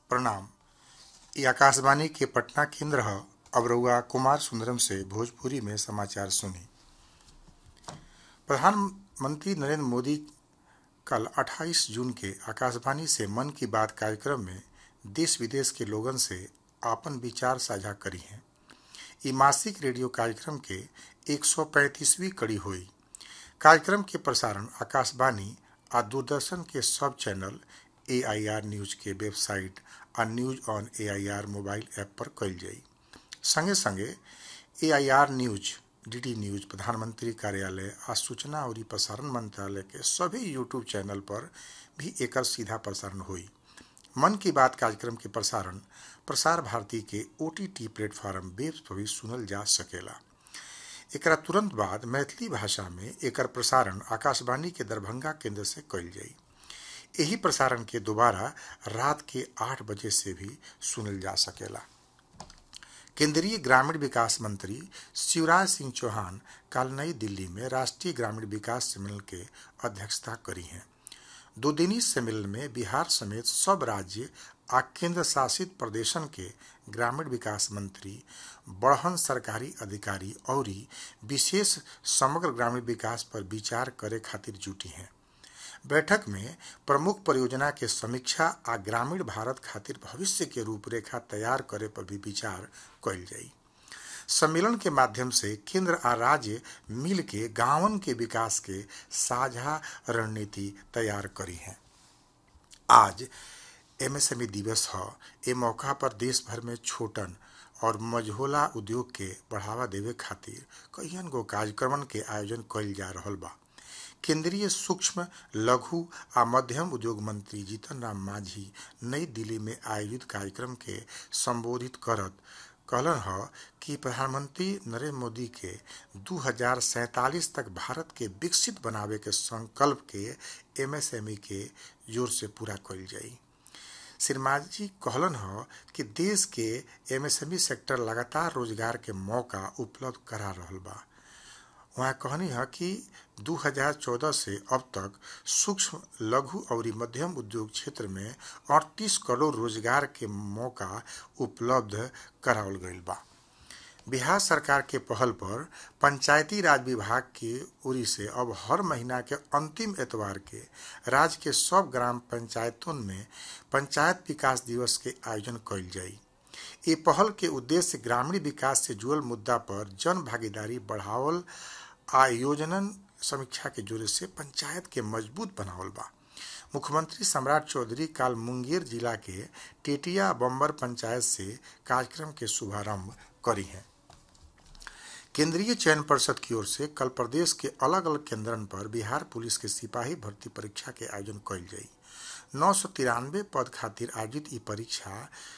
प्रणाम ई आकाशवाणी के पटना केंद्र ह अब रउआ कुमार सुंदरम से भोजपुरी में समाचार सुनी प्रधानमंत्री नरेंद्र मोदी कल 28 जून के आकाशवाणी से मन की बात कार्यक्रम में देश विदेश के लोगन से आपन विचार साझा करी हैं ई मासिक रेडियो कार्यक्रम के 135वीं कड़ी हुई कार्यक्रम के प्रसारण आकाशवाणी आ दूरदर्शन के सब चैनल एआईआर न्यूज के वेबसाइट आ news on AIR mobile app पर कइल जाई संगे संगे एआईआर न्यूज डीडी न्यूज प्रधानमंत्री कार्यालय आ सूचना और प्रसारण मंत्रालय के सभी यूट्यूब चैनल पर भी एकर सीधा प्रसारण हुई मन की बात कार्यक्रम के प्रसारण प्रसार भारती के ओटीटी प्लेटफॉर्म वेब पर भी सुनल जा सकेला एकरा तुरंत बाद मैथिली भाषा में एकर प्रसारण आकाशवाणी के दरभंगा केंद्र से कइल जाई यही प्रसारण के दोबारा रात के आठ बजे से भी सुनल जा सकेला केंद्रीय ग्रामीण विकास मंत्री शिवराज सिंह चौहान कल नई दिल्ली में राष्ट्रीय ग्रामीण विकास सम्मेलन के अध्यक्षता करी हैं दो दिनी सम्मेलन में बिहार समेत सब राज्य आ केंद्र शासित प्रदेशन के ग्रामीण विकास मंत्री बढ़हन सरकारी अधिकारी और विशेष समग्र ग्रामीण विकास पर विचार करे खातिर जुटी हैं बैठक में प्रमुख परियोजना के समीक्षा आ ग्रामीण भारत खातिर भविष्य के रूपरेखा तैयार करे पर भी विचार कइल जाई सम्मेलन के माध्यम से केंद्र आ राज्य मिल के गांवन के विकास के साझा रणनीति तैयार करी है आज एमएसएमई दिवस ह ए मौका पर देश भर में छोटन और मझोला उद्योग के बढ़ावा देवे खातिर कईयन गो कार्यक्रमन के आयोजन कइल जा रहल बा केंद्रीय सूक्ष्म लघु आ मध्यम उद्योग मंत्री जीतन राम मांझी नई दिल्ली में आयोजित कार्यक्रम के संबोधित करत कहलन ह कि प्रधानमंत्री नरेंद्र मोदी के दू तक भारत के विकसित बनावे के संकल्प के एमएसएमई के जोर से पूरा कइल जाई श्री मांझी कहलन ह कि देश के एमएसएमई सेक्टर लगातार रोजगार के मौका उपलब्ध करा रहल बा वहाँ कहनी है कि 2014 से अब तक सूक्ष्म लघु और मध्यम उद्योग क्षेत्र में 38 करोड़ रोजगार के मौका उपलब्ध करावल गईल बा बिहार सरकार के पहल पर पंचायती राज विभाग की ओरी से अब हर महीना के अंतिम एतवार के राज्य के सब ग्राम पंचायतों में पंचायत विकास दिवस के आयोजन कइल जाई ये पहल के उद्देश्य ग्रामीण विकास से जुड़ल मुद्दा पर जन भागीदारी बढ़ावल आ योजनन समीक्षा के जोरे से पंचायत के मजबूत बनावल बा मुख्यमंत्री सम्राट चौधरी काल मुंगेर जिला के टेटिया बम्बर पंचायत से कार्यक्रम के शुभारंभ करी हैं केंद्रीय चयन परिषद की ओर से कल प्रदेश के अलग अलग केंद्रन पर बिहार पुलिस के सिपाही भर्ती परीक्षा के आयोजन कइल जाई नौ सौ तिरानवे पद खातिर आयोजित ई परीक्षा